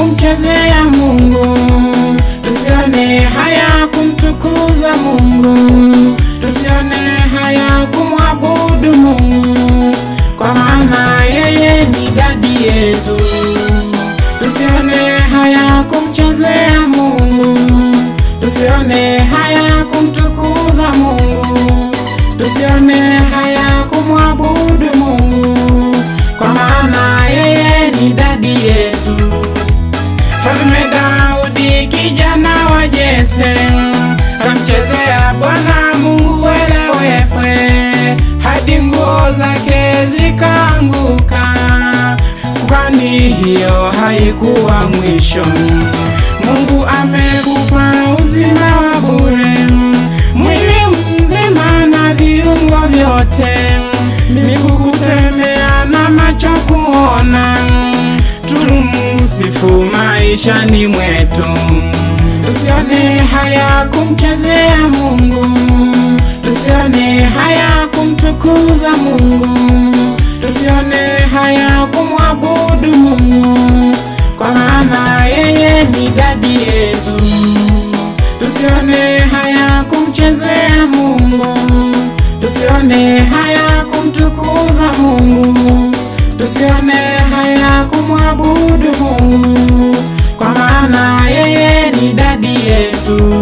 kumchezea Mungu, tusione haya kumtukuza Mungu, tusione haya kumwabudu Mungu, kwa maana yeye ni dadi yetu. Tusione haya kumchezea Mungu, tusione haya kumtukuza Mungu, tusione haya kumwabudu Mungu, kwa maana yeye ni dadi yetu. Mfalme Daudi kijana wa Jese amchezea Bwana Mungu welewefwe hadi nguo zake zikaanguka, kwani hiyo haikuwa mwisho. Mungu amekupa uzima wa bure, mwili mzima na viungo vyote, miguu kutembea na macho kuona tumsifu maishani mwetu, tusione haya kumchezea Mungu, tusione haya kumtukuza Mungu, tusione haya kumwabudu Mungu, kwa maana yeye ni dadi yetu. Tusione haya kumchezea Mungu, tusione haya kumtukuza Mungu, tusione haya kumwabudu Mungu, kwa maana yeye ni dadi yetu.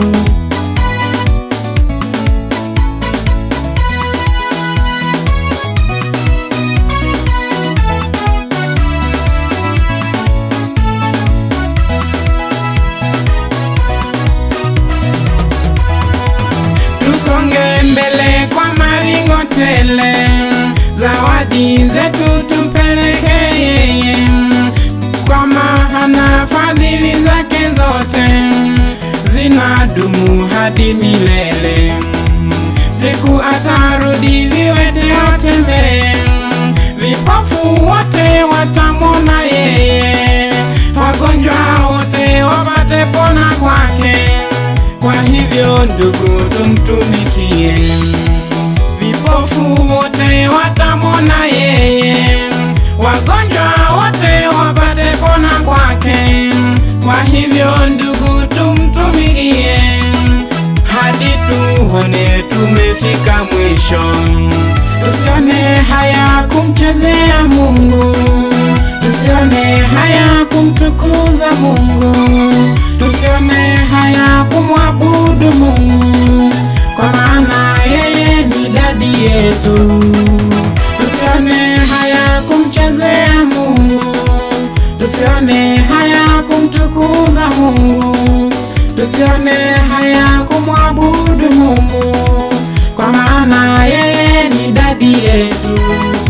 Tusonge mbele kwa maringo tele, zawadi zetu tumpeleke yeye, kwa maana fadhili zake zote zinadumu hadi milele. Siku atarudi, viwete watembee, vipofu wote watamwona yeye, wagonjwa wote wapate pona kwake. Kwa hivyo ndugu, tumtumikie. Vipofu wote watamwona yeye, wagonjwa wote wapate pona kwake. Kwa hivyo ndugu, tumtumikie hadi tuone tumefika mwisho. Tusione haya kumchezea Mungu, tusione haya kumtukuza Mungu, tusione haya kumwabudu Mungu, kwa maana yeye ni dadi yetu. Tusione haya kumchezea Mungu, tusione haya kumtukuza Mungu, tusione haya kumwabudu Mungu, kwa maana yeye ni dadi yetu.